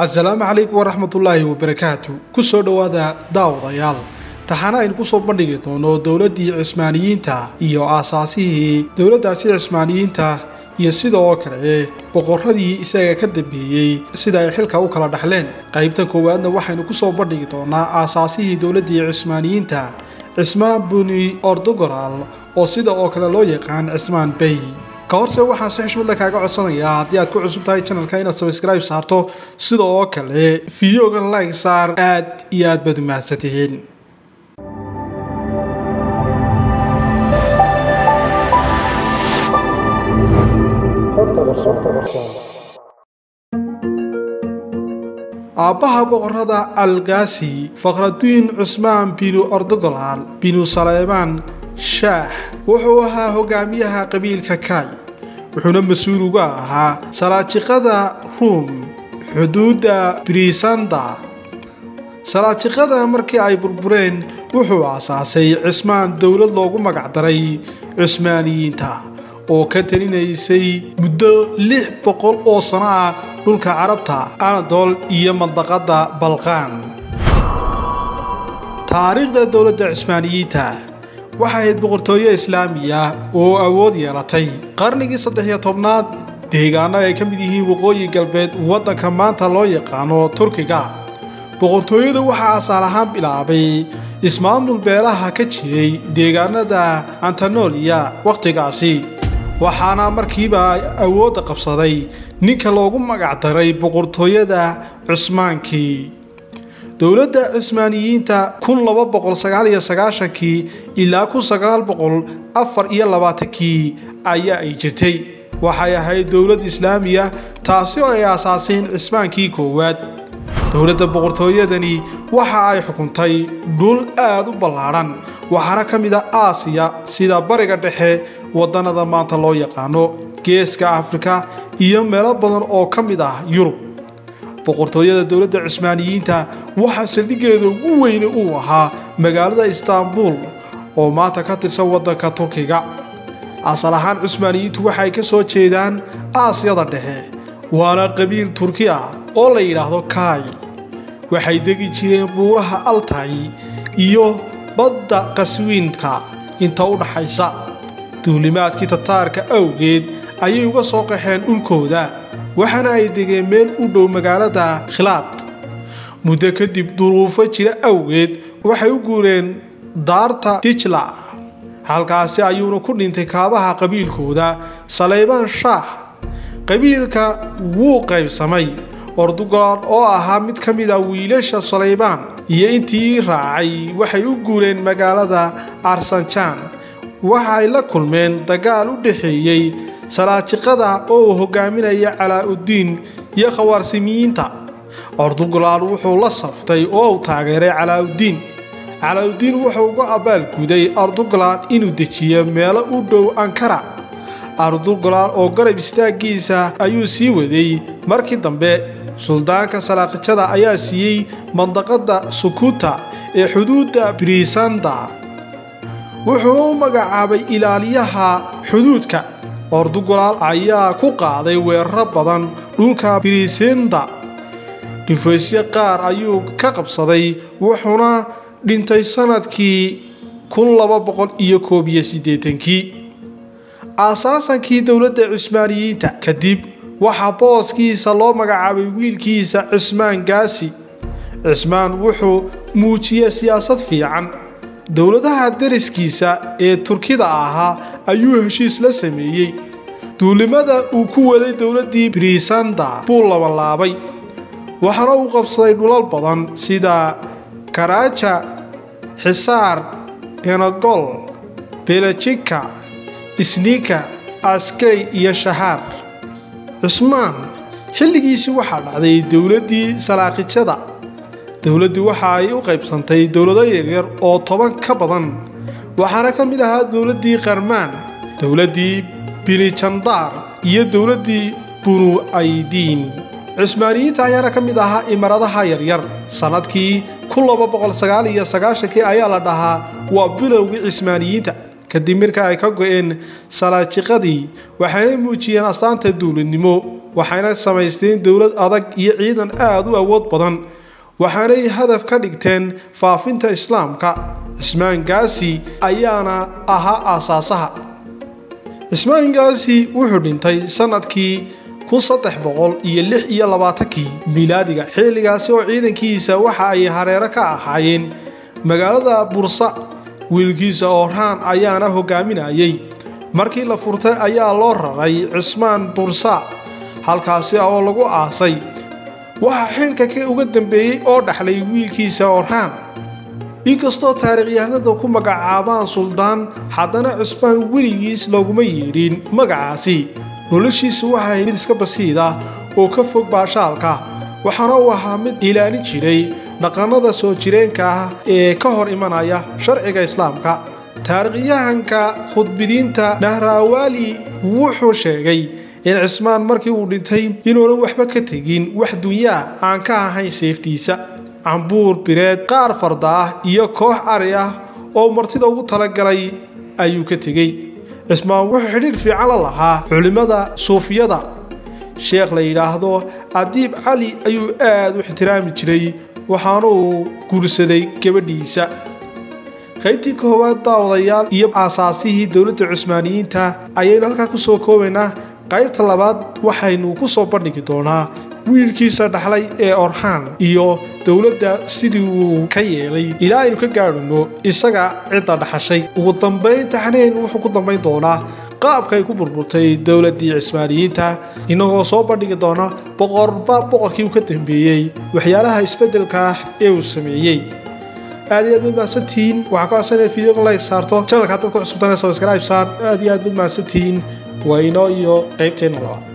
asalaamu calaykum waraxmatullaahi wabarakaatu ku soo dhowaada daawadayaal taxana aynu ku soo bandhigi doono dowladdii cismaaniyiinta iyo aasaasihii dowladdaasi cismaaniyiinta iyo sidoo kale boqorradii isaga ka dambeeyey sida ay xilka u kala dhaxleen qaybta koowaadna waxaynu ku soo bandhigi doonaa aasaasihii dowladdii cismaaniyiinta cismaan buni ordogoral oo sida oo kale loo yaqaan cismaan bey ka horse waxaan si xushmadle kaaga codsanayaa haddii aad ku cusub tahay channelka inaad sabskribe saarto sida oo kale fideoga like saar aad iyo aad baad u mahadsantihiin aabbaha boqorrada algaasi fakhraduin cusmaan binu ordogolaal binu saleymaan shaah wuxuu ahaa hogaamiyaha qabiilka kaay wuxuuna mas-uul uga ahaa salaajiqada ruum xuduudda brisanda salaajiqada markii ay burbureen wuxuu aasaasay cismaan dowlad loogu magacdaray cusmaaniyiinta oo ka talinaysay muddo lix boqol oo sano ah dhulka carabta anadol iyo mandaqadda balqaan taariikhda dowladda cismaaniyiinta waxay ahayd boqortooyo islaamiya oo awood yeelatay qarnigii saddex iyo tobnaad deegaano ay ka mid yihiin waqooyi galbeed waddanka maanta loo yaqaano turkiga boqortooyada waxaa asaal ahaan bilaabay ismaamul beelaha ka jiray deegaanada antanoliya wakhtigaasi waxaana markiiba awoodda qabsaday ninka loogu magacdaray boqortooyada cusmaankii dowladda cismaaniyiinta kun laba boqol sagaal iyo sagaashankii ilaa kun sagaal boqol afar iyo labaatankii ayaa ay jirtay waxay ahayd dowlad islaamiya taasi oo ay aasaaseen cismaankii koowaad dowladda boqortooyadani waxa ay xukuntay dhul aad u ballaadhan waxaana ka mid a aasiya sida bariga dhexe waddannada maanta loo yaqaano geeska afrika iyo meelo badan oo ka mid ah yurub boqortooyada dowladda cismaaniyiinta waxaa saldhiggeeda ugu weyne uu ahaa magaalada istaanbul oo maanta ka tirsan waddanka turkiga asal ahaan cusmaaniyiintu waxay ka soo jeedaan aasiyada dhexe waana qabiil turki ah oo la yidhaahdo kaay waxay degi jireen buuraha altay iyo badda qaswiinka inta u dhaxaysa duulimaadkii tataarka awgeed ayay uga soo qaxeen dhulkooda waxaana ay degeen meel u dhow magaalada khilaad muddo kadib duruufo jira awgeed waxay u guureen daarta dijla halkaasi ayuuna ku dhintay kaabaha qabiilkooda saleybaan shaah qabiilka wuu qaybsamay ordugolaan oo ahaa mid ka mid a wiilasha saleybaan iyo intii raacay waxay u guureen magaalada arsanjaan waxay la kulmeen dagaal u dhexeeyey salaajiqada oo uu hogaaminaya calaa-uddiin iyo khawaarsimiyiinta ordugolaan wuxuu la saftay oo uu taageeray calaa-uddiin calaa-uddiin wuxuu uga abaalguday ardugolaan inuu dejiyo meelo u dhow ankara ardugolaan oo garab istaaggiisa ayuu sii waday markii dambe suldaanka salaaqijada ayaa siiyey mandaqadda sukuta ee xuduudda brisanda wuxuuna u magacaabay ilaaliyaha xuduudka ordugolaal ayaa ku qaaday weeraro badan dhulka brisenda dhifaysyo qaar ayuu ka qabsaday wuxuuna dhintay sannadkii kun laba boqol iyo koob iyo siddeetankii aasaasankii dowladda cismaaniyiinta kadib waxaa booskiisa loo magacaabay wiilkiisa cismaan gaasi cismaan wuxuu muujiyey siyaasad fiican dowladaha dariskiisa ee turkida ahaa ayuu heshiis la sameeyey duulimada uu ku waday dowladdii brisanda buu labalaabay waxaana uu qabsaday dhulal badan sida karaaja xisaar enogol belajika isnika askey iyo shahaar cusmaan xilligiisii waxaa dhacday dowladdii salaaqijada dowladdii waxa ay u qaybsantay dowlado yaryar oo toban ka badan waxaana ka mid ahaa dowladdii qarmaan dowladdii binijandaar iyo dowladdii bunu aydiin cismaaniyiinta ayaana ka mid ahaa imaradaha yaryar sannadkii kun laba boqol sagaal iyo sagaashankii ayaa la dhahaa waa bilowgii cismaaniyiinta kadib marka ay ka go-een salaajiqadii waxayna muujiyeen astaanta dowladnimo waxayna samaysteen dowlad adag iyo ciidan aada u awood badan waxaanay hadaf ka dhigteen faafinta islaamka cismaan gaasi ayaana ahaa aasaasaha cismaan gaasi wuxuu dhintay sanadkii kun saddex boqol iyo lix iyo labaatankii miilaadiga xilligaasi oo ciidankiisa waxa ay hareero ka ahaayeen magaalada bursa wiilkiisa orhaan ayaana hogaaminayay markii la furtay ayaa loo raray cismaan bursa halkaasi oo lagu aasay waxaa xilka ka uga dambeeyey oo dhaxlay wiilkiisa orhaan inkastoo taarikhyahanada ku magacaabaan suldaan haddana cismaan weligiis looguma yeedhin magacaasi noloshiisu waxay mid iska basiid ah oo ka fog baashaalka waxaana uu ahaa mid ilaalin jiray dhaqannada soo jireenka ah ee ka hor imanaya sharciga islaamka taarikhyahanka khudbidiinta nahraawaali wuxuu sheegay in cismaan markii uu dhintay inuunan waxba ka tegin wax dunyaa aan ka ahayn seeftiisa cambuur bireed qaar farda ah iyo koox ari ah oo martida ugu talagalay ayuu ka tegey cismaan wuxuu xidhiir fiican la lahaa culimmada suufiyada sheekh la yidhaahdo adiib cali ayuu aad u ixtiraami jiray waxaana uu guursaday gabadhiisa qaybtii koowaad daawadayaal iyo aasaasihii dowladda cusmaaniyiinta ayaynu halkaa ku soo koobaynaa qaybta labaad waxaynu ku soo bandhigi doonaa wiilkiisa dhaxlay ee orhaan iyo dowladda sidii uu ka yeelay ilaa aynu ka gaadhino isaga cidda dhaxashay ugu dambayn taxneen wuxuu ku dambayn doonaa qaabka ay ku burburtay dowladdii cismaaniyiinta inagoo soo bandhigi doona boqorba boqorkii uu ka dambeeyey waxyaalaha isbeddelka ah ee uu sameeyey aad iyo aad mid mahadsantihiin waxaa ka codsanaya fideoga like saarto channelka dadka cusubtana subscribe saar aad iyo aad mid mahadsantihiin waa inoo iyo qaybteenna labaad